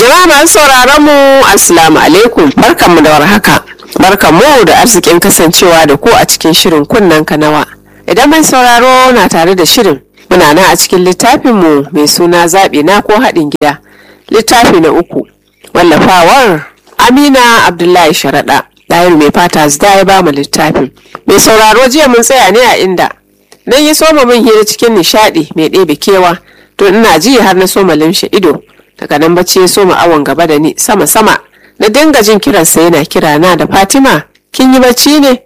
Jama'a masu sauraron mu Assalamu alaikum barkanmu da warhaka. Barkanmu da arzikin kasancewa da ku a cikin shirin kunnen kanawa. Idan mai sauraro na tare da shirin muna nan a cikin littafinmu mai suna zaɓi na ko haɗin gida. Littafi na uku wallafawar Amina Abdullahi Sharaɗa. Ɗayar mai fata zida ya ba mu littafin. Mai sauraro jiya mun tsaya ne a inda. Dan yi soma min hira cikin nishaɗi mai ɗebe kewa. To ina ji har na soma limshe ido. daga nan bacci ya soma awon gaba da ni sama sama na dinga jin kiransa yana kira na da fatima kin yi bacci ne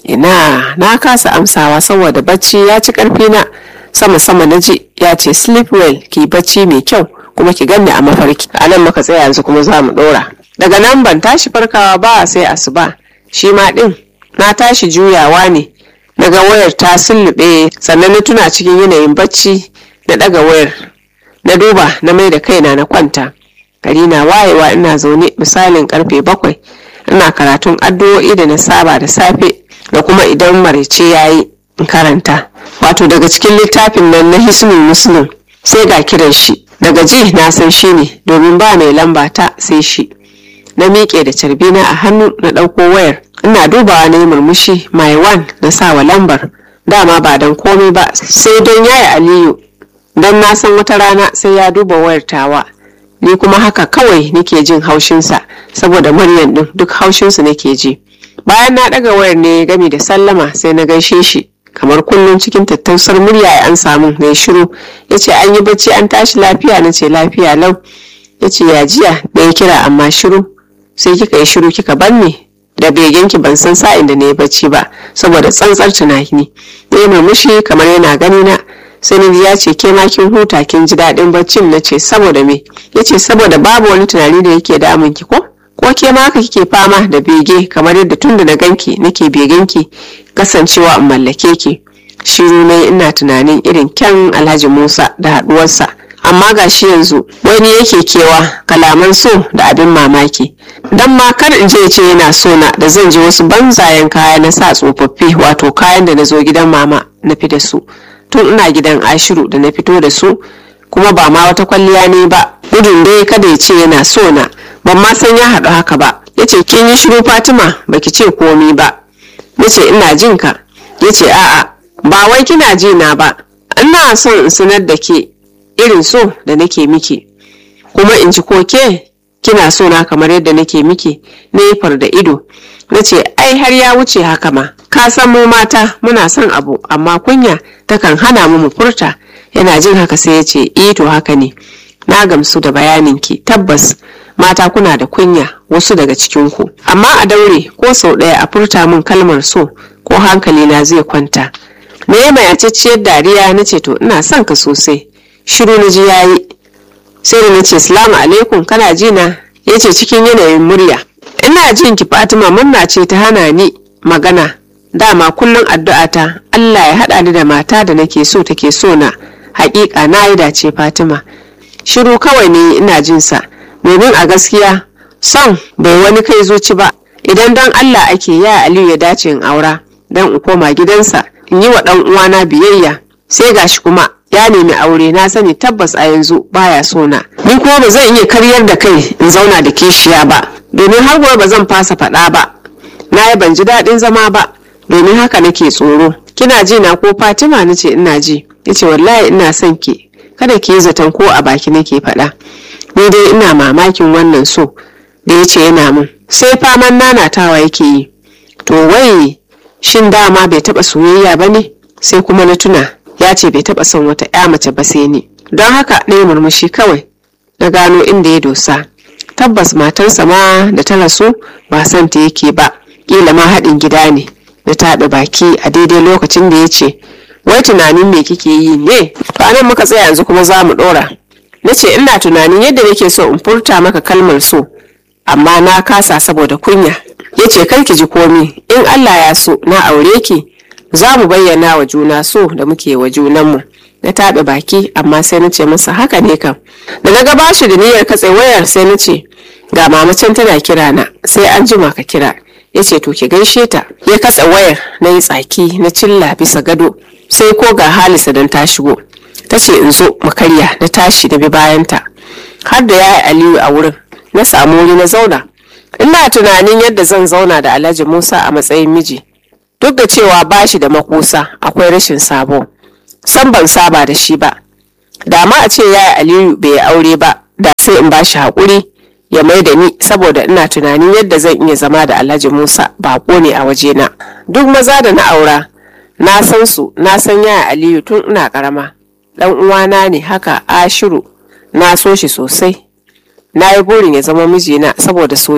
ina na kasa amsawa saboda bacci ya ci karfi na sama sama na ji ya ce sleep well ki bacci mai kyau kuma ki ganni a mafarki a nan muka tsaya yanzu kuma za mu dora daga nan ban tashi farkawa ba sai asuba shi ma din na tashi juyawa ne daga wayar ta sullube sannan na tuna cikin yanayin bacci na daga wayar na duba na mai da kaina na kwanta gari na wayewa ina zaune misalin karfe bakwai ina karatun addu'o'i da na saba da safe da kuma idan maraice ya yi in karanta wato daga cikin littafin nan na hisnul muslim sai ga kiran shi daga ji na san shi ne domin ba mai lamba ta sai shi na miƙe da carbina a hannu na ɗauko wayar ina dubawa na yi murmushi my one na sawa lambar dama ba don komai ba sai don yaya aliyu don na san wata rana sai ya duba wayar tawa ni kuma haka kawai nake jin haushinsa saboda muryan din duk haushinsu nake ji bayan na ɗaga wayar ne gami da sallama sai na gaishe shi kamar kullum cikin tattausar murya ya an samu na shiru ya ce an yi bacci an tashi lafiya na ce lafiya lau ya ce ya jiya da ya kira amma shiru sai kika yi shiru kika bar ni da begenki ban san sa'in da na yi bacci ba saboda tsantsar tunani ya murmushi kamar yana gani na sai ya ce ke ma kin huta kin ji daɗin baccin na ce saboda me ya ce saboda babu wani tunani da yake damun ki ko ko ke ma haka kike fama da bege kamar yadda tun da na ganki nake begenki kasancewa in mallake ki shiru ne ina tunanin irin kyan alhaji musa da haɗuwarsa amma ga shi yanzu wani yake kewa kalaman so da abin mamaki dan ma kar in je ce yana so na da zan ji wasu banzayen kaya na sa tsofaffi wato kayan da na zo gidan mama na fi da su tun ina gidan ashiru da na fito da su kuma ba ma wata kwalliya ne ba gudun dai kada ya ce yana so na ban ma san ya haɗu haka ba ya ce kin yi shiru fatima baki ce komi ba ya ce ina jin ka ya ce a'a ba wai kina ji na ba ina son in sanar da ke irin so da nake miki kuma in ji ko ke kina so na kamar yadda nake miki na yi da ido na ce ai har ya wuce haka ma ka san mu mata muna son abu amma kunya takan hana mu mu furta yana jin haka sai ya ce eh to haka ne na gamsu da bayaninki tabbas mata kuna da kunya wasu daga cikinku amma a daure ko sau ɗaya a furta min kalmar so ko hankali na zai kwanta me mai aceciyar dariya na ce to ina son ka sosai shiru na ji yayi sai da na ce salamu alaikum kana ji na ya ce cikin yanayin murya ina jin ki fatima murna ce ta hana ni magana dama kullum addu'ata Allah ya haɗa ni da mata da nake so take so na haƙiƙa na yi dace Fatima shiru kawai ne ina jin sa domin a gaskiya son bai wani kai zuci ba idan don Allah ake ya Aliyu ya dace in aura don in koma gidansa in yi wa ɗan uwana biyayya sai gashi kuma ya nemi aure na sani tabbas a yanzu baya so na ni kuma ba zan iya karyar da kai in zauna da kishiya ba domin har gobe ba zan fasa faɗa ba na yi ban ji daɗin zama ba domin haka nake tsoro kina ji na ko fatima na ce ina ji ya ce wallahi ina son ki kada ki yi zaton ko a baki nake faɗa ni dai ina mamakin wannan so da ya ce yana min sai faman nanatawa yake yi to wai shin dama bai taɓa soyayya ba ne sai kuma na tuna ya ce bai taɓa son wata ya mace ba sai ni don haka na yi murmushi kawai na gano inda ya dosa tabbas matarsa ma da ta rasu ba son ta yake ba kila ma haɗin gida ne na taɓa baki a daidai lokacin da ya ce wai tunanin me kike yi ne to anan muka tsaya yanzu kuma za mu ɗora na ce ina tunanin yadda nake so in furta maka kalmar so amma na kasa saboda kunya ya ce kar ki ji komi in allah ya so na aure ki za mu bayyana wa juna so da muke wa junanmu na taɓe baki amma sai na ce masa haka ne kam da na ga bashi da niyyar katse wayar sai na ce ga mamacin tana kira na sai an jima ka kira ya ce to ki gaishe ta ya katse wayar na yi tsaki na cilla bisa gado sai ko ga halisa don ta shigo ta ce in zo mu karya na tashi da bi bayanta har da yayi aliyu a wurin na samu wuri na zauna ina tunanin yadda zan zauna da alhaji musa a matsayin miji duk da cewa ba shi da makusa akwai rashin sabo san ban saba da shi ba da ma a ce yaya aliyu bai yi aure ba da sai in ba shi haƙuri ya mai da ni saboda ina tunanin yadda zan iya zama da alhaji musa baƙo ne a wajena duk maza da na aura na san su na san yaya aliyu tun ina ƙarama ɗan uwana ne haka ashiru na so shi sosai na yi burin ya zama mijina saboda soyayya